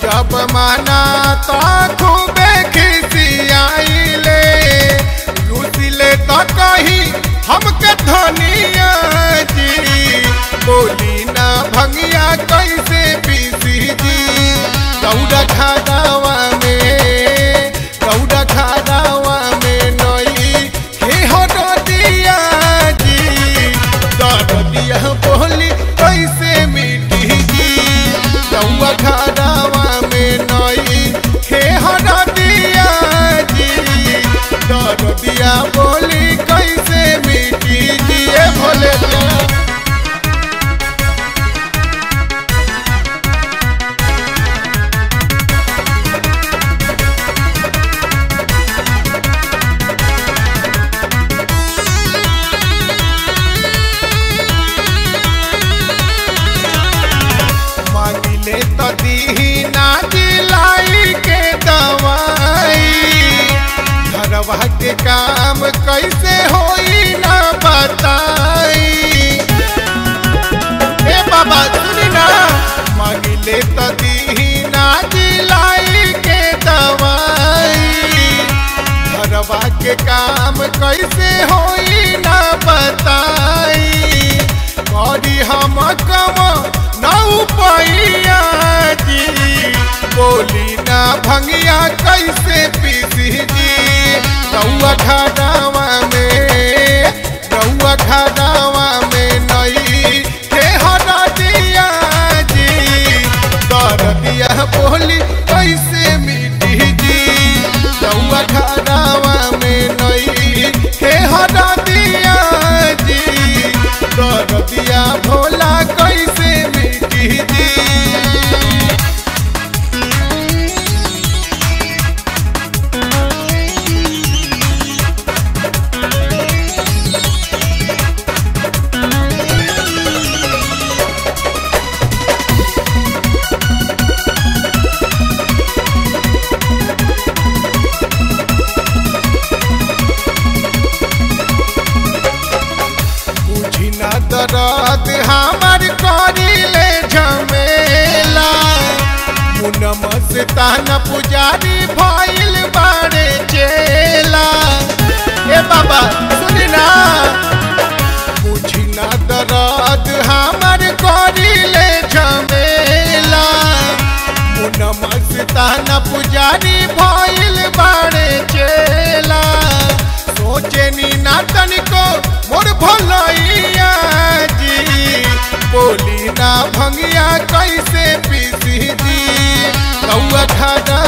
जब माना तो खूबे खिसियाइले रुसिले तो कही हमके धनिया जी बोली ना भंगिया कैसे पीसी जी दौड़ा खादावा में दौड़ा खादावा में नई हे हो दिया जी दर दिया बोली कैसे मिटी जी दौड़ा खादावा में नई हे हो दिया जी दर दिया बोली कैसे मिटी जी ए भोले जा मांगिले तो दीही ना दिलाई के दवाई घरवा के काम कैसे होई ना बताई ए बाबा सुनी ना मांगिले तो दीही ना दिलाई के दवाई घरवा के काम कैसे होई ना बताई करी हम कम नौ पैया जी बोली ना भंगिया कैसे पीसी जी रउआ खादावा में रउआ खादावा में नई के हरा दिया जी कर दिया बोली कैसे मिटी जी रउआ खादावा में नई के हरा दिया जी कर दिया भोला कैसे मिटी जी बुझी ना दर्द हमार करिले झमेला मुनम से ताना पुजारी भइल बाड़े चेला ए बाबा सुनी ना बुझी ना दर्द हमार करिले झमेला मुनम से ताना पुजारी भइल बाड़े चेला सोचे नी ना तनिको मोर भलैया जी बोली ना भंगिया कैसे पीसी जी कौआ खादा